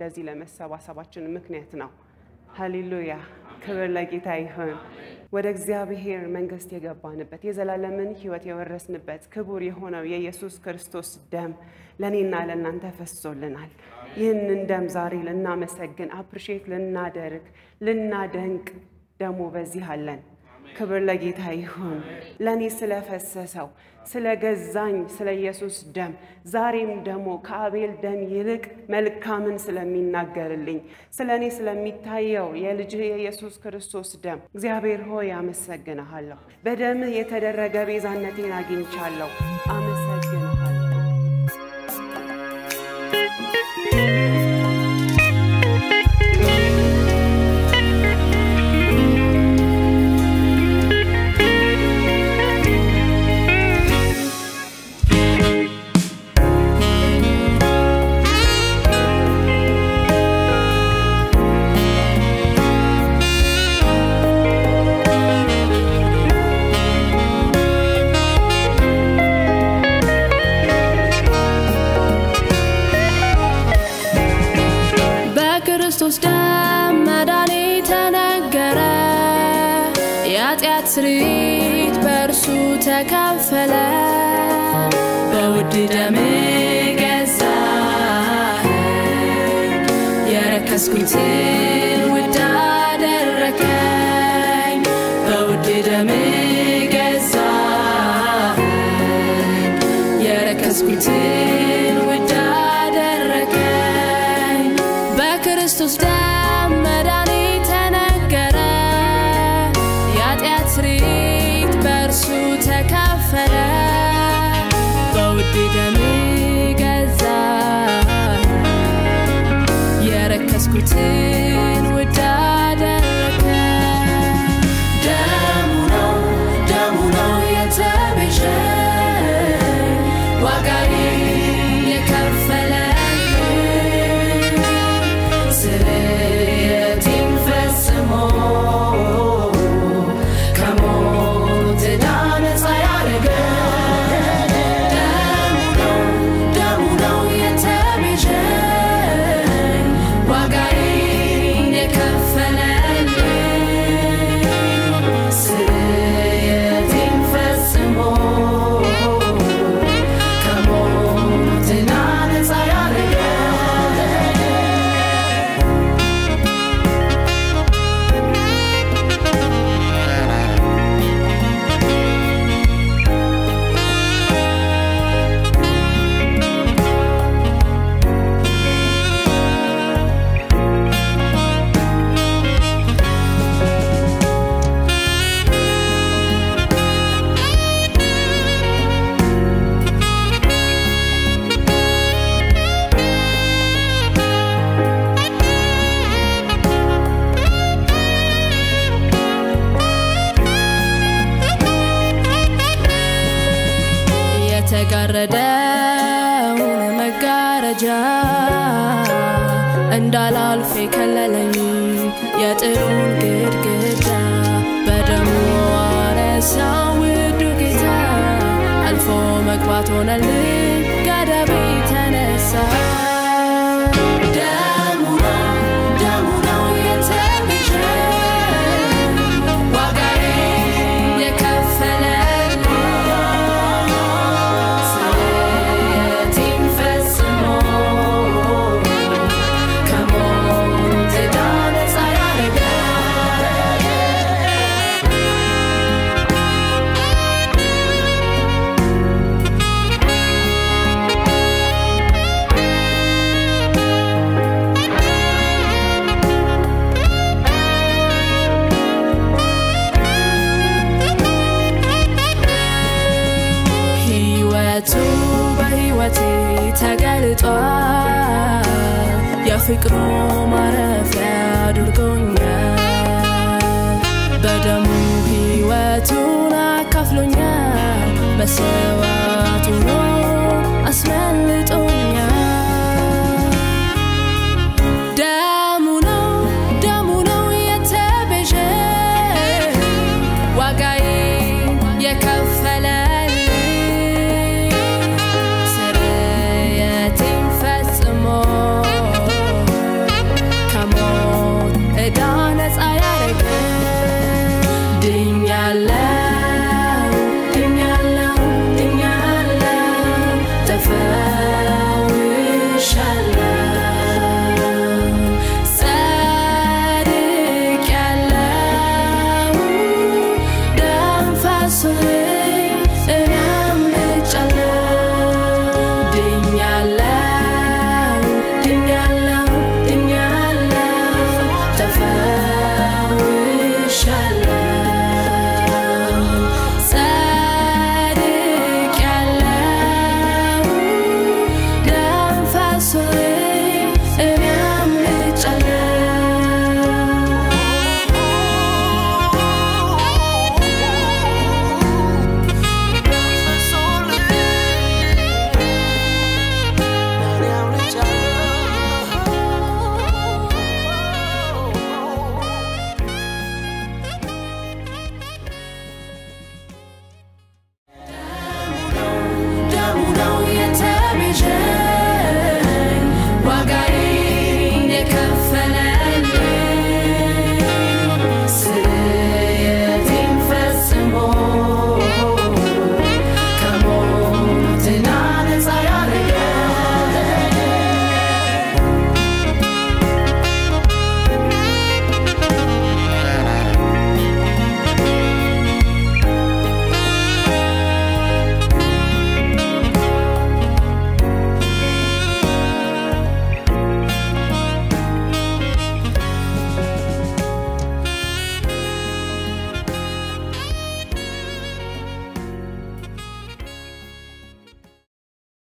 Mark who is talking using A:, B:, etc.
A: እንደዚህ ለመሰባሰባችን ምክንያት ነው። ሃሌሉያ! ክብር ለጌታ ይሁን። ወደ እግዚአብሔር መንግሥት የገባንበት የዘላለምን ሕይወት የወረስንበት ክቡር የሆነው የኢየሱስ ክርስቶስ ደም ለእኔና ለእናንተ ፈሶልናል። ይህንን ደም ዛሬ ልናመሰግን፣ አፕሪሼት ልናደርግ፣ ልናደንቅ ደግሞ በዚህ አለን። ክብር ለጌታ ይሁን። ለእኔ ስለፈሰሰው ስለገዛኝ ስለ ኢየሱስ ደም ዛሬም ደግሞ ከአቤል ደም ይልቅ መልካምን ስለሚናገርልኝ ስለ እኔ ስለሚታየው የልጅህ የኢየሱስ ክርስቶስ ደም እግዚአብሔር ሆይ አመሰግንሃለሁ። በደምህ የተደረገ ቤዛነቴን አግኝቻለሁ። አመሰግንሃለሁ።
B: በክርስቶስ ደም መዳኔ ተነገረ፣ የኃጢአት ስርየት በእርሱ ተከፈለ። በውድ ደም ገዛኸኝ፣ የረከስኩትን ውድ አደረከኝ። በውድ ደም ገዛኸኝ፣ የረከስኩትን ውድ አደረከኝ። በክርስቶስ ደም መዳኔ ተነገረ፣ የኃጢአት ስርየት በእርሱ ተከፈለ። በውድ ደም ገዛኸኝ፣ የረከስኩትን ውድ አደረከኝ። ደሙ ነው ደሙ ነው የተቤዠኝ ዋጋዬን የከፈለልኝ ስርየቴን ፈጽሞ ከሞት ዕዳ ነፃ ያደረገኝ ደሙ ነው ደሙ ነው የተቤዠኝ ዋጋዬን የከፈለልኝ ስርየቴን ፈጽሞ ከሞት ዕዳ ነፃ ያደረገኝ የተጋረደውን መጋረጃ እንዳላልፍ የከለለኝ የጥሩን ግድግዳ በደሙ አነሳው ውዱ ጌታ አልፎ መግባት ሆነልኝ ገደቤ ተነሳ ደሙ ነው ደሙ ነው የተቤዠኝ ዋጋዬን የከፈለልኝ ስርየቴን ፈጽሞ ከሞት ዕዳ ነፃ ያደረገኝ ሕይወቱ በሕይወቴ ተገልጧል። የፍቅሩ ማረፊያ አድርጎኛል። በደሙ ሕይወቱን አካፍሎኛል። በሰዋዕቱ አስመልጦኛል። ደሙ ነው ደሙ ነው የተቤዠኝ ዋጋዬን የከፈለልኝ ስርየቴን ፈጽሞ ሰላም